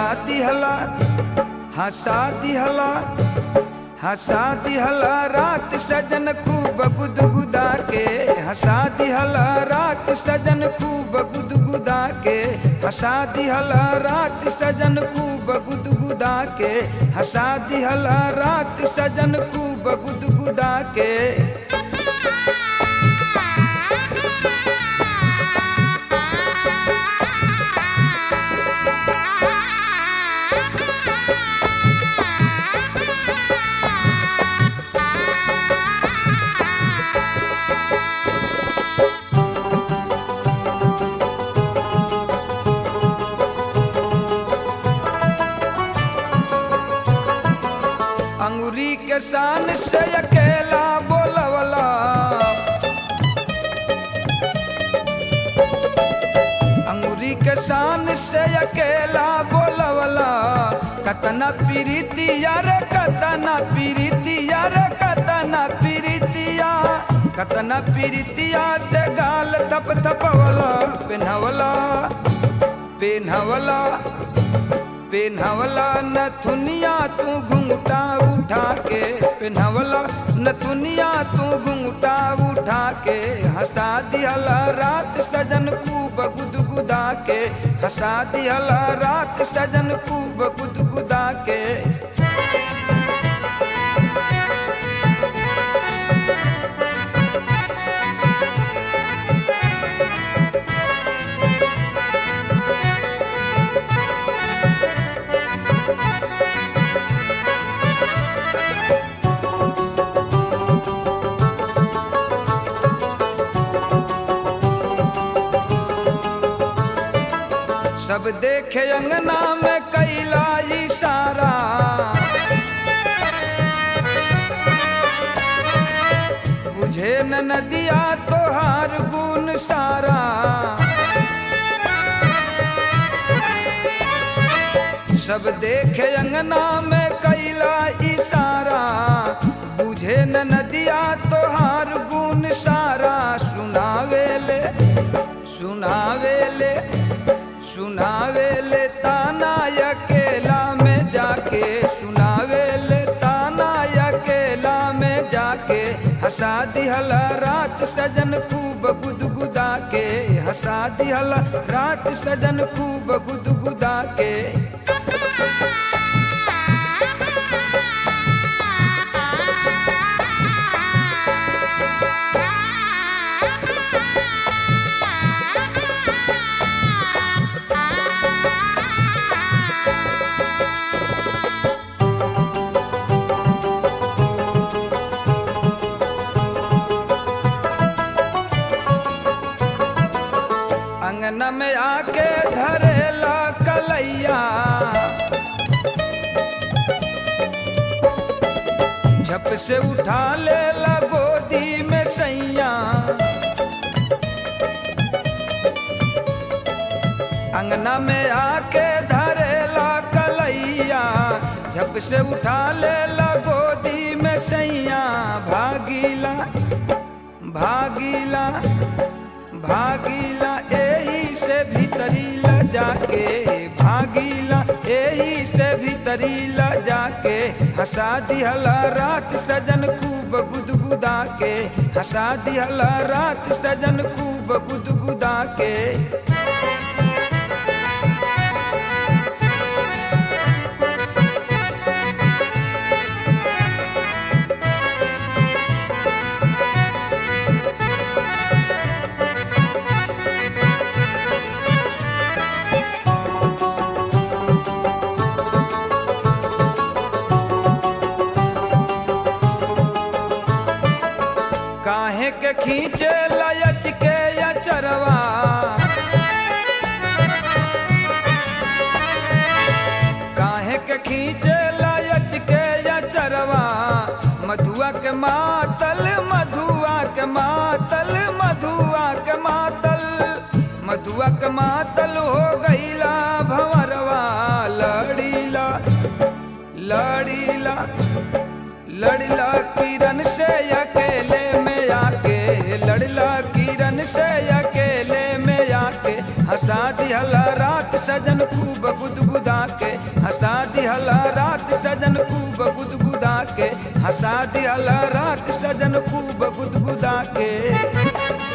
दिहला हंसा दिहला हंसा दिहला रात सजन खूब गुदगुदा के हंसा दिहला रात सजन खूब गुदगुदा के हंसा दिहला रात सजन खूब गुदगुदा के हंसा दिहला रात सजन खूब गुदगुदा के अंगुरी के शान से अकेला बोलवला अंगुरी के शान से अकेला बोलवला कतना पीरितिया रे कतना पीरितिया रे कतना पीरितिया कतना पीरितिया से गाल थप थपवला पिन्हवला पिन्हवला पिन्हवला नथुनिया तू घुंघटा उठा के पिन्हवला नथुनिया तू घुंघटा उठा के हंसा दिहला रात सजन खूब गुदगुदा के हंसा दिहला रात सजन खूब गुदगुदा के सब देखे अंगना में कैला इशारा बुझे न नदिया तोहार गुण सारा सब देखे अंगना में कैला इशारा बुझे न नदिया तोहार गुण सारा सुनावेले सुनावेले सुनावेले ताना अकेला में जाके सुनावेले ताना अकेला में जाके हंसा दिहला रात सजन खूब गुदगुदा के हंसा दिहला रात सजन खूब गुदगुदा के अंगना में आके धरेला कलैया झप से उठा लेला गोदी में सैया अंगना में आके धरेला कलैया झप से उठा लेला गोदी में सैया भागीला भागीला भागीला एही से भीतरी ल जाके भागीला एही से भीतरी ल जाके हंसा दिहला रात सजन खूब गुदगुदा के हंसा दिहला रात सजन खूब गुदगुदा के काहे के खींचे लयच के अचरवा काहे के खींचे लयच के अचरवा मधुआ के मातल मधुआ के मातल मधुआ के मातल मधुआ के मातल हो गईला भंवरवा लड़ीला लड़ीला लड़ला किरण से अकेले में आके लड़ला किरण से अकेले में आके हंसा दिहला रात सजन खूब गुदगुदा के सजन खूब गुदगुदा के हंसा दिहला राख सजन खूब गुदगुदा के